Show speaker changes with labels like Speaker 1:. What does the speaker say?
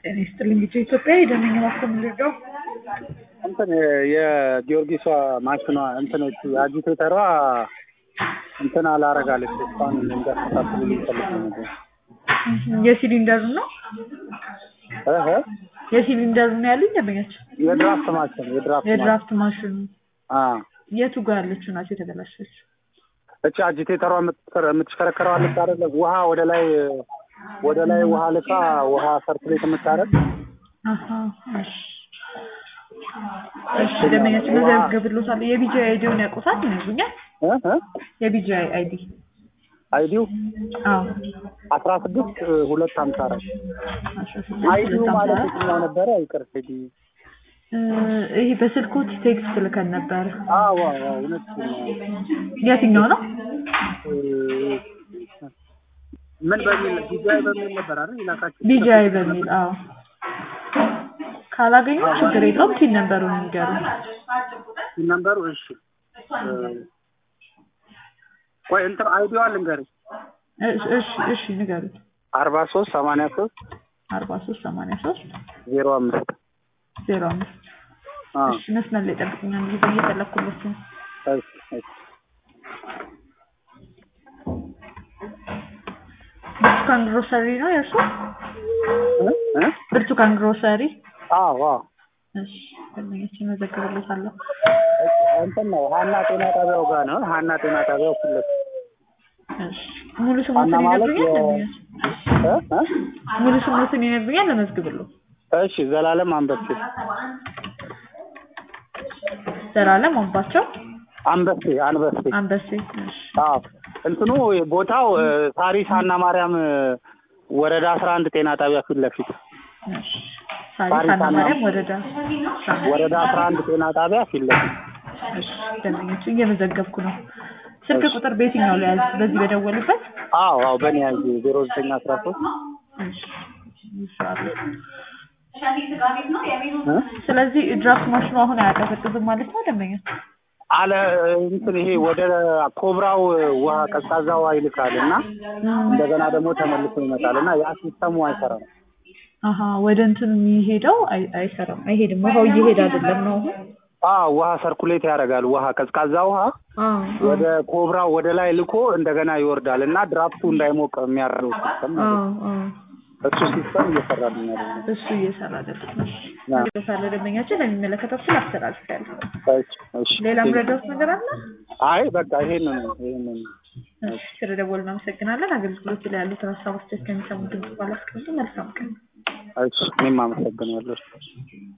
Speaker 1: ጤና ይስጥልኝ ጊዜ ኢትዮጵያ የደነኛ ማኮ ምንድነው
Speaker 2: እንትን የጊዮርጊሷ ማሽኗ እንትኖች አጂቴተሯ እንትን አላረጋለች እሷን እንዲያስተካክሉ ሊፈልግ ነበር።
Speaker 1: የሲሊንደሩ ነው
Speaker 2: እህ
Speaker 1: የሲሊንደሩ ነው ያሉኝ ደንበኛቸው
Speaker 2: የድራፍት ማሽን የድራፍት ማሽን
Speaker 1: የድራፍት ማሽኑ
Speaker 2: አ
Speaker 1: የቱ ጋር ያለችው ናቸው የተበላሸችው?
Speaker 2: እቺ አጂቴተሯ የምትከረ- የምትሽከረከረው አለች አይደለ? ውሃ ወደ ላይ ወደ ላይ ውሃ ልካ ውሃ ሰርኩሌት የምታደርግ
Speaker 1: አሀ እሺ እሺ ደንበኛችን መዘገብሎታል። የቢጂአይ አይዲውን ያውቁታል ይነግሩኛል።
Speaker 2: እ እ
Speaker 1: የቢጂአይ አይዲ
Speaker 2: አይዲው
Speaker 1: አዎ
Speaker 2: አስራ ስድስት ሁለት ሀምሳ አራት
Speaker 1: አስራ ስድስት
Speaker 2: አይዲው
Speaker 1: ሁለት
Speaker 2: ማለት
Speaker 1: ሃምሳ አራት
Speaker 2: የትኛው ነበረ? ይቅር አይዲ
Speaker 1: እ ይሄ በስልኮት ቴክስት ልከን ነበር።
Speaker 2: አዎ አዎ እውነት ነው።
Speaker 1: የትኛው ነው?
Speaker 2: እ ምን በሚል ቢጃይ በሚል ነበር አይደል? ይላካችሁ
Speaker 1: ቢጂአይ በሚል አዎ። ካላገኙ ችግር የለውም። ቲን ነበሩን ንገሩ።
Speaker 2: ነምበሩ እሺ እ ቆይ እንትን አይዲዋ ልንገርሽ
Speaker 1: እሺ እሺ እሺ ንገሩት።
Speaker 2: አርባ ሶስት ሰማንያ ሶስት
Speaker 1: አርባ ሶስት ሰማንያ ሶስት
Speaker 2: ዜሮ አምስት
Speaker 1: ዜሮ አምስት
Speaker 2: አ
Speaker 1: እሺ መስመር ላይ ጠብቁኛል። ጊዜ እየፈለኩለት ነው።
Speaker 2: እሺ እሺ
Speaker 1: ብርቱካን ግሮሰሪ ነው የእርሱ?
Speaker 2: እ እ
Speaker 1: ብርቱካን ግሮሰሪ።
Speaker 2: አዎ አዎ
Speaker 1: እሺ ደንበኞችን መዘግብለታለሁ።
Speaker 2: እንትን ነው ሀና ጤና ጣቢያው ጋር ነው። ሀና ጤና ጣቢያው ፊት ለፊት
Speaker 1: እሺ ሙሉ ስሞትን
Speaker 2: ሀና ማለት
Speaker 1: ይነግሩኛል?
Speaker 2: የ-
Speaker 1: ደንበኞች
Speaker 2: እ እ
Speaker 1: ሙሉ ስሞትን ይነግሩኛል? ለመዝግብለው
Speaker 2: እሺ ዘላለም አንበሴ
Speaker 1: ዘላለም አምባቸው
Speaker 2: አንበሴ አንበሴ
Speaker 1: አንበሴ። እሺ
Speaker 2: አዎ እንትኑ ቦታው እ፣ ሳሪስ ሀና ማርያም እ፣ ወረዳ አስራ አንድ ጤና ጣቢያ ፊት ለፊት
Speaker 1: እሺ ሳሪስ
Speaker 2: ሳሪስ
Speaker 1: ሀና
Speaker 2: ሀና-
Speaker 1: ማርያም ወረዳ
Speaker 2: ወረዳ አስራ አንድ ጤና ጣቢያ ፊት ለፊት
Speaker 1: እሺ ደንበኞቹ እየመዘገብኩ ነው። ስልክ ቁጥር በየትኛው ላይ ያዝ? በዚህ በደወሉበት?
Speaker 2: አዎ አዎ በእኔ ያዥ ዜሮ ዘጠኝ አስራ ሶስት
Speaker 1: እሺ ይሻላል።
Speaker 2: እ?
Speaker 1: ስለዚህ ድራፍት ማሽኑ አሁን አያቀዘቅዝም ማለት ነው ደንበኛ?
Speaker 2: አለ እንትን ይሄ ወደ ኮብራው ውሃ ቀዝቃዛ ውሃ ይልካል እና እንደገና ደግሞ ተመልሶ ይመጣል እና ያ ሲስተሙ አይሰራም።
Speaker 1: አሀ ወደ እንትኑ የሚሄደው አይ- አይሰራም፣ አይሄድም። ውሃው እየሄደ አይደለም ነው አሁን?
Speaker 2: አዎ ውሃ ሰርኩሌት ያደርጋል። ውሃ ቀዝቃዛ ውሃ
Speaker 1: አዎ
Speaker 2: ወደ ኮብራው ወደ ላይ ልኮ እንደገና ይወርዳል እና ድራፍቱ እንዳይሞቅ የሚያደርገው ሲስተም ማለት
Speaker 1: አዎ
Speaker 2: ነው።
Speaker 1: አዎ
Speaker 2: እሱ ሲስተም እየሰራልኝ አይደለም።
Speaker 1: እሱ እየሰራ አይደለም።
Speaker 2: አዎ።
Speaker 1: ሳለ ደንበኛችን ለሚመለከተው ክፍል አስተላልፋለሁ።
Speaker 2: እሺ እሺ
Speaker 1: ሌላ ምረዳውት ነገር አለ?
Speaker 2: አይ በቃ ይሄንን ነው ይሄንን ነው።
Speaker 1: እሺ ስለደወሉ እናመሰግናለን። አገልግሎት ላይ ያሉትን ሀሳቦች ከሚሰሙ ድምጽ ባላስቀምጡ መልካም ቀን።
Speaker 2: እሺ እኔም አመሰግናለሁ።